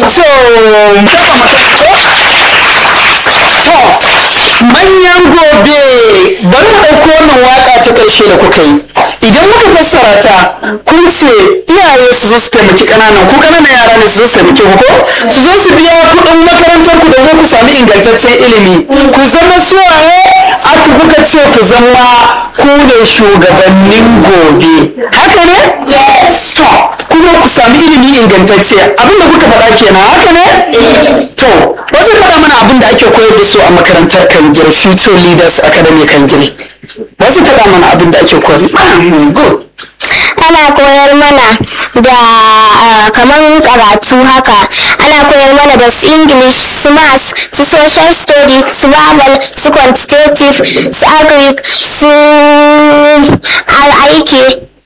so to manyan gobe bari mu ɗauko wannan waka ta ƙarshe da kuka yi idan muka fassara ta kun ce iyaye su zo su taimaki ƙananan ku ƙananan yara ne su zo su taimake ku ko su zo su biya kuɗin makarantar ku domin ku sami ingantaccen ilimi ku zama suwaye aka kuka ce ku zama ku ne shugabannin gobe haka ne yes to kuma ku sami ilimi ingantacce abinda kuka faɗa kenan haka ne to wasu faɗa mana abin da ake koyar da su a makarantar kangire future leaders academy kangire wasu faɗa mana abin da ake koyar good ana koyar mana da ah, kamar karatu haka ana koyar mana da su english su maths su social study su babal su quantitative su agric su aiki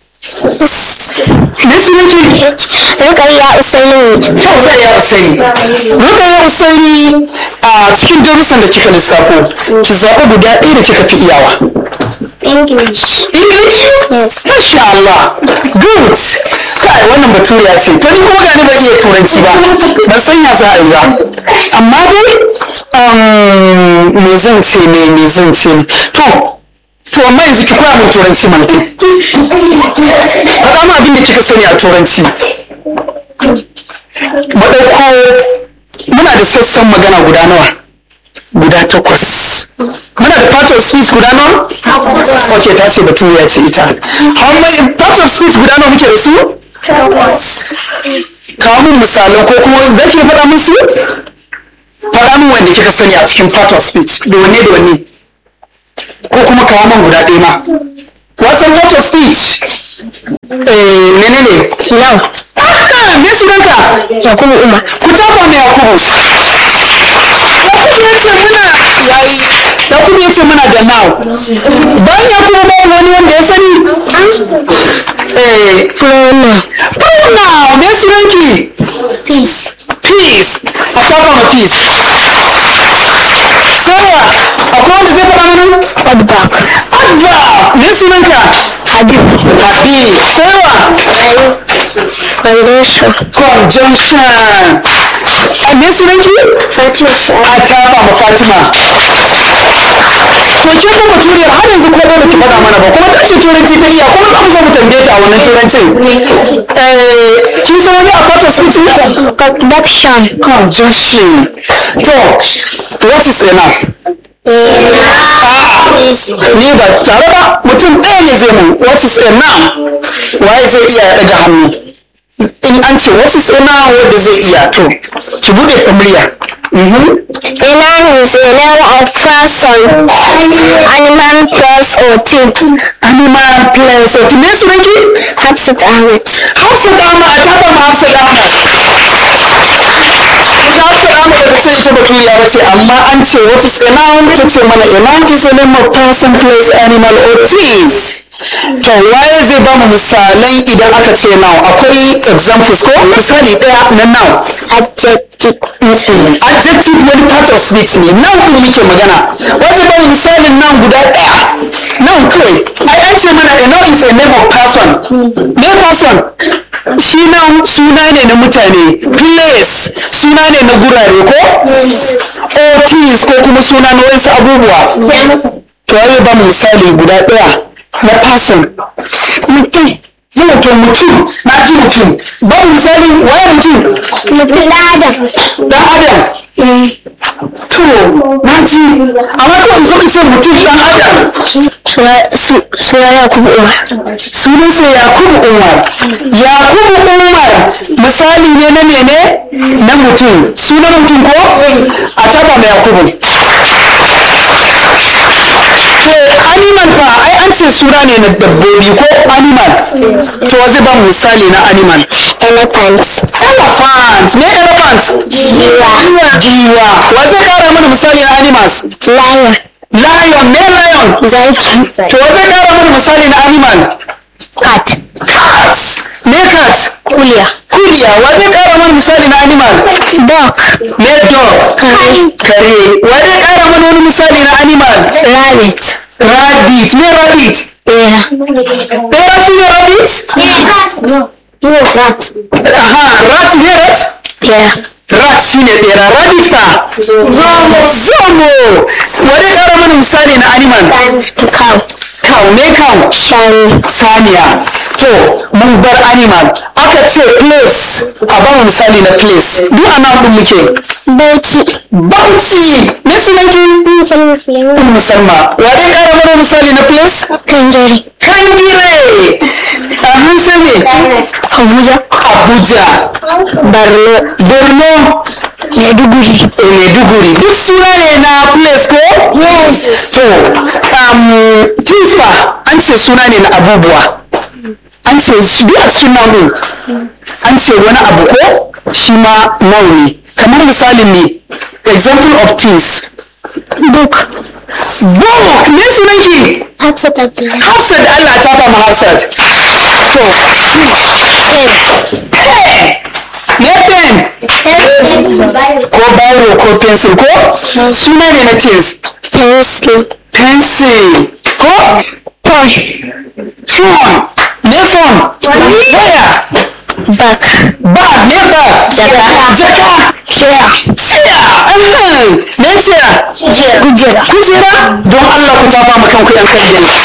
me sunanki rukayya usaini Rukayya Usaini. Rukayya Usaini a cikin darussan da kika lissafo, ki zaɓi guda ɗaya da kika fi iyawa. english English? Yes. Masha Allah. Good. Kai wannan baturiya ce. To ni kuma gani ban iya turanci ba. Ban san ya za a yi ba. Amma dai um, me zan ce ne me zan ce ne. To to amma yanzu ki koya min turanci mana to. Faɗa min abin da kika sani a turanci. Mu ɗauko muna da sassan magana guda nawa? Guda takwas. Muna da part of speech guda nawa? Ok, ta ce baturiya ce ita. How many part of speech guda nawa muke da su? Kawo min misalai ko kuma za ki faɗa min su? Faɗa min wanda kika sani a cikin part of speech. Da wanne da wanne? Ko kuma kawo min guda ɗaya ma. Wasan part of speech? Eh, menene? Now. Ah, me sunanka? yakubu umar Ku tafa mai Yakubu. Yakubu ya ce muna yayi. Yakubu ya ce muna da now. Bayan Yakubu ba wani wanda ya sani? Eh, pronoun pronoun me sunanki? peace Peace. A tafa ma peace. Sarah, akwai wanda zai faɗa mana? feedback Adva, me sunanka? habib Habib. Sarah, condition conjunction. A me sunanki? fatima A tafa ma Fatima. To ke ko baturiyar har yanzu ko ba ki faɗa mana ba kuma ta ce turanci ta iya kuma za mu zo mu tambaye ta a wannan turancin. Eh, kin san wani a part of speech ne? conduction Conjunction. To, what is enough? Ni ba tare ba mutum ɗaya ne zai mun what is enough? Waye zai iya ya ɗaga hannu? In an ce what is enough wanda zai iya to ki buɗe murya. Mhm. Enough is a name of person, animal, place, or thing. Animal place. To me sunanki? Hafsat Ahmed. Hafsat Ahmad ta ba ma Hafsat Ahmad. Ita Hafsat Ahmad da ce ita baturiya ba ce amma an ce what is a noun ta ce mana a noun is a name of person, place, animal or things. To waye zai ba mu misalai idan aka ce noun akwai examples ko misali ɗaya na noun. Adjective. Adjective wani part of speech ne noun ɗin muke magana. Wai zai ba mu misalin noun guda ɗaya. Noun kawai. Ai an ce mana a noun is a name of person. Me person? shi nan suna ne na mutane place suna ne na gurare ko or things ko kuma suna na wasu abubuwa to ya ba mu misali guda ɗaya na person mutum yi mutum mutum na ji mutum ba mu misali waye mutum Mutum ɗan Adam. dan adam to na ji amma kawai zo ka ce mutum dan adam Suna Yakubu Umar. sunansa yakubu umar yakubu umar misali ne na mene na mutum sunan mutum ko a taba mai yakubu to animal fa ai an ce suna ne na dabbobi ko animal to zai ba mu misali na animal Elephant. elephant me elephant Giwa. giwa wa zai kara mana misali na animals Lion. lion me lion Zaki. to wa zai kara mana misali na animal Cat. cat me cat Kuliya. kuriya wa zai kara mana misali na animal Dog. me dog Kare. kare wa zai kara mana wani misali na animal Rabbit. rabbit me rabbit Bera. bera shi ne rabbit No. No, rat. aha rat me rat Bera. rat shine bera rabbit fa zomo zomo wani ƙara mana misali na animal cow cow ne cow shanu saniya to mun bar animal aka ce place a ba mu misali na place duk a nan ɗin muke bauchi bauchi ne sunanki musulmi musulmi ɗin musamman wa dai ƙara mana misali na place kangare kangire a hansa ne abuja abuja borno borno maiduguri e maiduguri duk suna ne na place ko yes to um, tifa an ce suna ne na abubuwa an ce shi duk a cikin nan ɗin an ce wani abu ko shi ma noun ne kamar misalin ne example of things book book me sunanki hafsat abdullahi hafsat allah ta ba mu hafsat to pen ne pen ko biro ko pencil ko suna ne na things pencil pencil ko phone phone ne phone waya bag bag ne bag Jaka. jaka chair chair ahan ne chair kujera kujera don Allah ku tafa mu kanku yan kan gani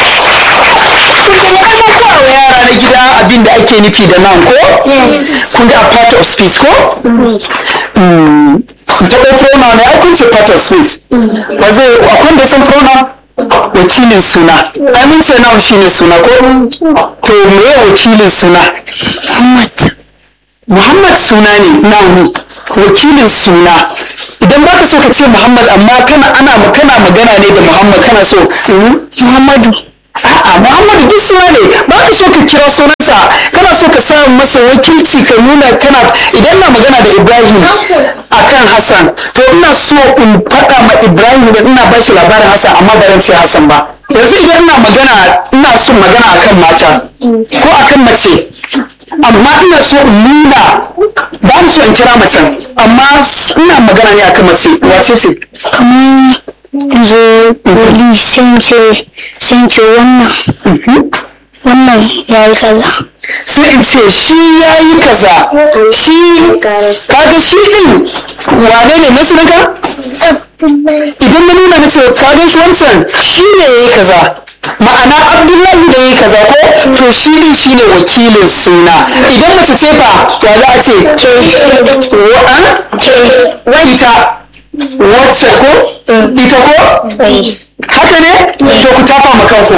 kun ga ana kowa yara na gida abin da ake nufi da nan ko kun ga a part of speech ko Mm, kun taɓa pronoun ne ai kun ce part of speech ba zai akwai da san pronoun wakilin suna ai mun ce noun shine suna ko to me wakilin suna muhammad Muhammad suna ne nauni wakilin suna idan baka so ka ce Muhammad amma kana ana kana magana ne da Muhammad kana so mm, muhammadu a'a Muhammadu duk suna ne baka so ka kira sunansa kana so ka sa masa wakilci ka nuna kana idan na magana da Ibrahim akan Hassan to ina so in faɗa ma Ibrahim da ina ba shi labarin Hassan amma ba zan ce Hassan ba yanzu idan ina magana ina son magana akan mata ko akan mace amma ina so in nuna ba ni so in kira macen amma ina magana ne akan mace wace ce kamar yanzu wali sun ce sun ce wannan wannan ya yi kaza sai in ce shi ya yi kaza shi kaga shi din wane ne na sunanka idan na nuna na ce kaga shi wancan shi ne ya yi kaza ma'ana abdullahi da ya yi kaza ko to shi din shi ne wakilin suna idan mace ce fa ya za a ce wa ita wacce ko ita ko haka ne to ku tafa ma kanku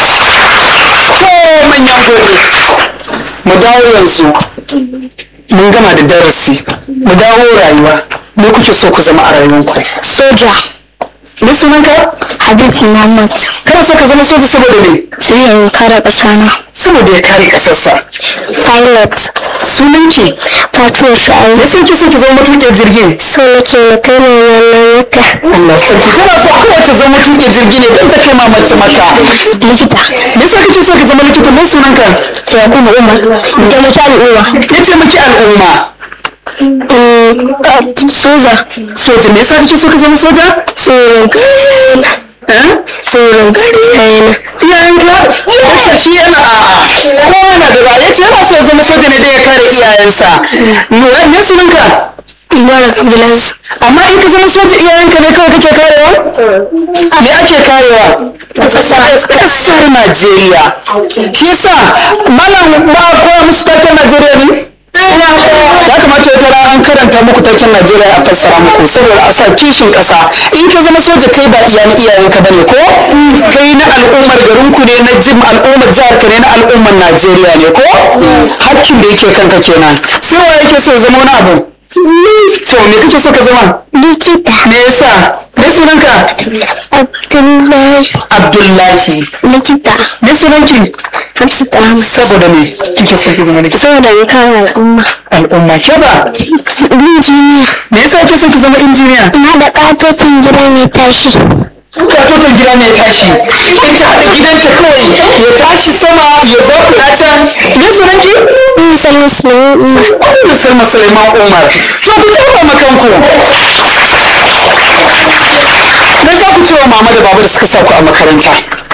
to manyan gobe mu dawo yanzu mun gama da darasi mu dawo rayuwa me kuke so ku zama a rayuwanku soja me sunanka habib muhammad kana so ka zama soja saboda me su yi kare ƙasana saboda ya kare kasarsa pilot sunanki fatima sha'ayi me sai ki so ki zama matuƙin jirgin so nake na kai mai wannan wata Allah sarki tana so kawai ta zama matuƙin jirgi ne don ta kai ma mace maka likita me yasa kake so ka zama likita me sunanka ya kuma umar da mace al'umma ya taimaki al'umma soja soja me yasa kake so ka zama soja tsoron kare yana eh tsoron kare yana iyayenka yasa shi yana a'a kowa na da ba ya ce yana so ya zama soja ne don ya kare iyayensa me me sunanka mubarak abdulaziz amma in ka zama soja iyayenka ne kawai kake karewa me ake karewa kasar najeriya shi yasa malam ba a koya musu taken najeriya ne ya kamata wata rana an karanta muku taken najeriya a fassara muku saboda a sa kishin kasa in ka zama soja kai ba iyayen iyayenka ba ne ko kai na al'ummar garinku ne na jim al'ummar jihar ka ne na al'ummar najeriya ne ko hakkin da yake kanka kenan sai wa yake so ya zama wani abu to me kake so ka zama likita me yasa me sunanka abdullahi abdullahi likita me sunanki hafsat ahmad saboda me kike so ki zama likita saboda in kare al'umma al'umma ke ba injiniya me yasa kike so ki zama injiniya na da katotin gida mai tashi katoton gida mai tashi in ta haɗa gidanta kawai ya tashi sama ya zauna can me sunanki misal musulmi umma Ummu Salma Suleiman Umar to ku taɓa makanku me za ku ce wa mama da baba da suka sa ku a makaranta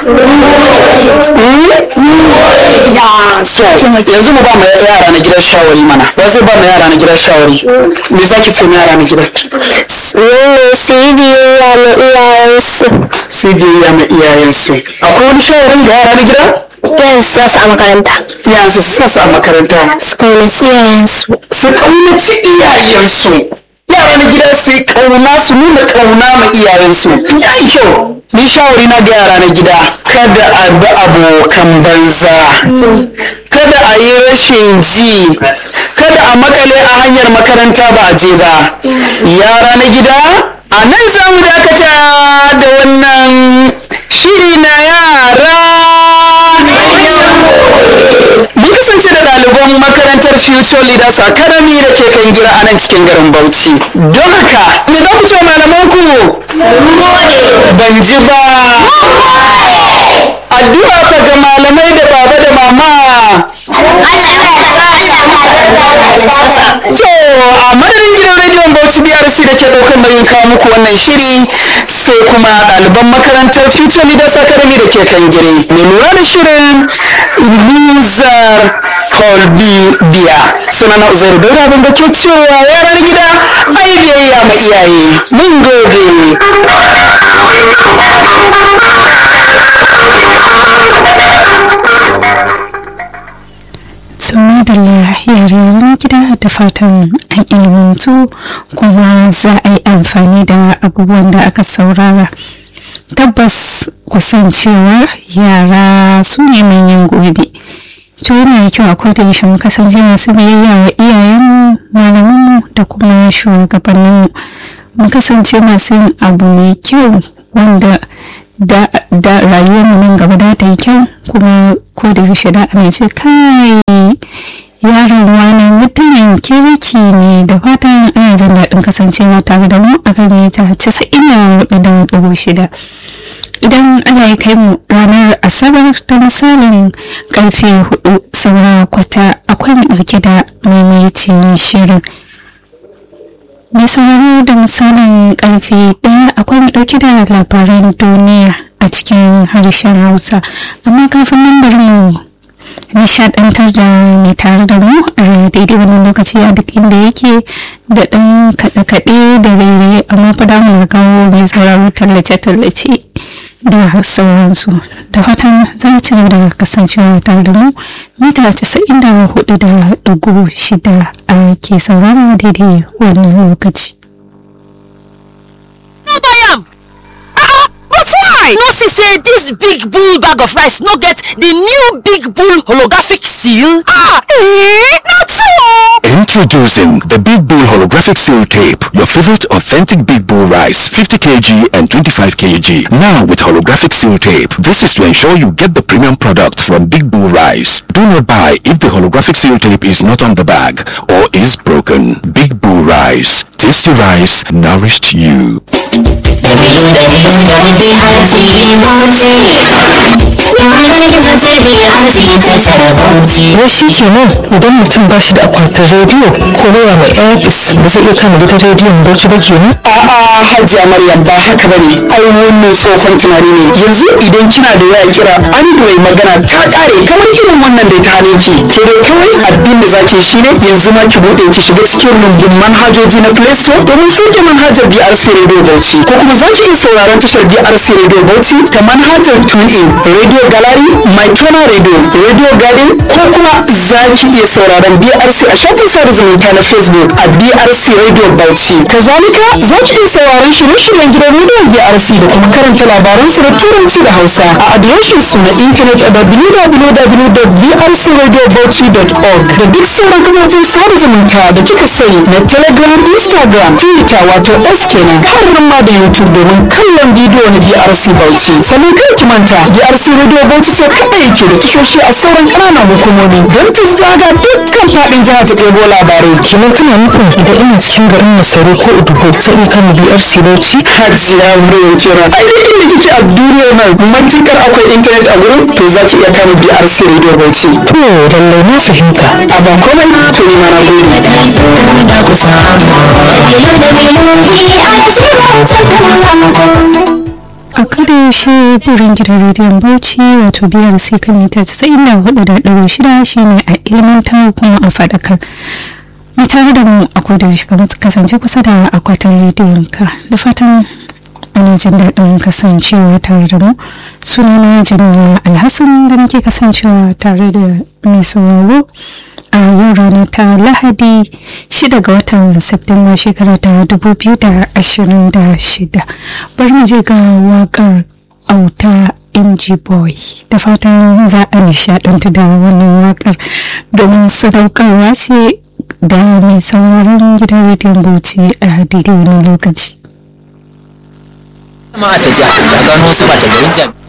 yanzu mu ba mu yara na gidan shawari mana ba zai ba mu yara na gidan shawari me za ki ce mu yara na gidan Nune su yi biyayya ma iyayensu. sai biyayya ma iyayensu akwai wani shawarin da yara na gida Yan su sa su a makaranta. yansu su sa su a makaranta Su kaunaci iyayensu. su kaunaci iyayensu yara na gida su yi kauna su nuna kauna ma iyayensu ya yi kyau ni shawari na ga yara na gida kada a bi abokan banza kada a yi rashin ji kada a makale a hanyar makaranta ba a je ba yara na gida a nan za mu dakata da wannan shiri na yara mun kasance da ɗaliban makarantar future leaders academy da ke kan gira a nan cikin garin bauchi don haka me za ku ce malamanku ban ji ba addu'a fa ga malamai da baba da mama so a madadin gidan rediyon bauchi brc da ke ɗaukar nauyin kawo muku wannan shiri sai kuma ɗaliban makarantar future leaders academy da ke kan gire mai lura da shirin luzar holbi biya suna na uzairu daura abin da ke cewa yaran gida ai biyayya ma iyaye mun gode tuni da yare na gida da fatan an ilimantu kuma za a yi amfani da abubuwan da aka saurara tabbas kusancewar yara su ne manyan gobe to yana da kyau akwai da yaushe mu kasance masu biyayya wa iyayenmu malamanmu da kuma shugabanninmu mu kasance masu yin abu mai kyau wanda da, da rayuwarmu nan gaba da ta yi kyau kuma ko da yaushe da ana ce kai yaron wani mutumin kirki ne da fatan ana jin daɗin kasancewa tare da mu a kan mita casa'in da hudu da ɗigo shida idan ana yi kai mu ranar asabar ta misalin karfe hudu saura kwata akwai mu ɗauke da maimaitin shirin mai sauraro da misalin karfe ɗaya akwai mu ɗauke da labaran duniya a cikin harshen hausa amma kafin nan bari mu nishadantar da mai tare da mu a daidai wannan lokaci a duk inda yake da ɗan kaɗe-kaɗe da rere amma fa da mu kawo mai sauraro tallace-tallace da sauransu da fatan za a ci gaba da kasancewa tare da mu mita casa'in da hudu da ɗigo shida a ke sauraro daidai wannan lokaci. no buy am ah but why no see say dis big bull bag of rice no get di new big bull holographic seal ah eh na true Introducing the Big Bull Holographic Seal Tape, your favorite authentic Big Bull rice, 50 kg and 25 kg. Now with holographic seal tape. This is to ensure you get the premium product from Big Bull Rice. Do not buy if the holographic seal tape is not on the bag or is broken. Big Bull Rice. Tasty rice nourished you. wai shi kenan idan mutum ba shi da akwatin rediyo ko waya mai airpis ba zai iya kama gidan rediyon bauchi ba kenan a'a hajiya maryam ba haka bane ai wannan tsohon tunani ne yanzu idan kina da waya kira android magana ta kare kamar irin wannan da ta hane ki ke dai kawai abin da zaki shine yanzu ma ki bude ki shiga cikin rumbun manhajoji na play store domin sauke manhajar brc radio bauchi ko kuma zaki iya sauraron tashar brc radio bauchi ta manhajar tunin radio gallery my channel radio radio garden ko kuma zaki iya sauraron brc a shafin sada zumunta na facebook a brc radio bauchi kazalika zaki iya sauraron shirye-shiryen gidan rediyon brc da kuma karanta labaran su da turanci da hausa a adireshin su na intanet a www.brcradiobauchi.org da duk sauran kafofin sada zumunta da kika sani na telegram instagram twitter wato s kenan har ma da youtube domin kallon bidiyo na brc bauchi sannan kai ki manta brc radio bauchi ce kaɗai yake da tashoshi a sauran ƙananan hukumomi don ta zaga dukkan faɗin jihar ta ɗebo labarai kenan kana nufin idan ina cikin garin masaru ko udugo zai iya kama brc bauchi hajiya muryar kira ai duk inda kike a duniyar nan matukar akwai intanet a gurin to za ki iya kama brc radio bauchi to lallai na fahimta a ba komai to ni ma na gode a kada yaushe burin gidan rediyon bauchi wato biyar sai kan mita 94.6 shine a ilmantar kuma a faɗakar mu tare da mu a koda yaushe kasance kusa da akwatin rediyon ka da fatan ana jin daɗin kasancewa tare da mu sunana jamila alhassan da nake kasancewa tare da mai sauraro a yau rana ta lahadi 6 ga watan septemba shekara ta 2026 bari mu je ga wakar auta mg boy da fatan za a nishadantu da wannan wakar domin sadaukarwa ce da mai sauraron gidan rediyon bauchi a daidai wani lokaci jama'a ta jiya ta gano wasu ba ta garin jami'ai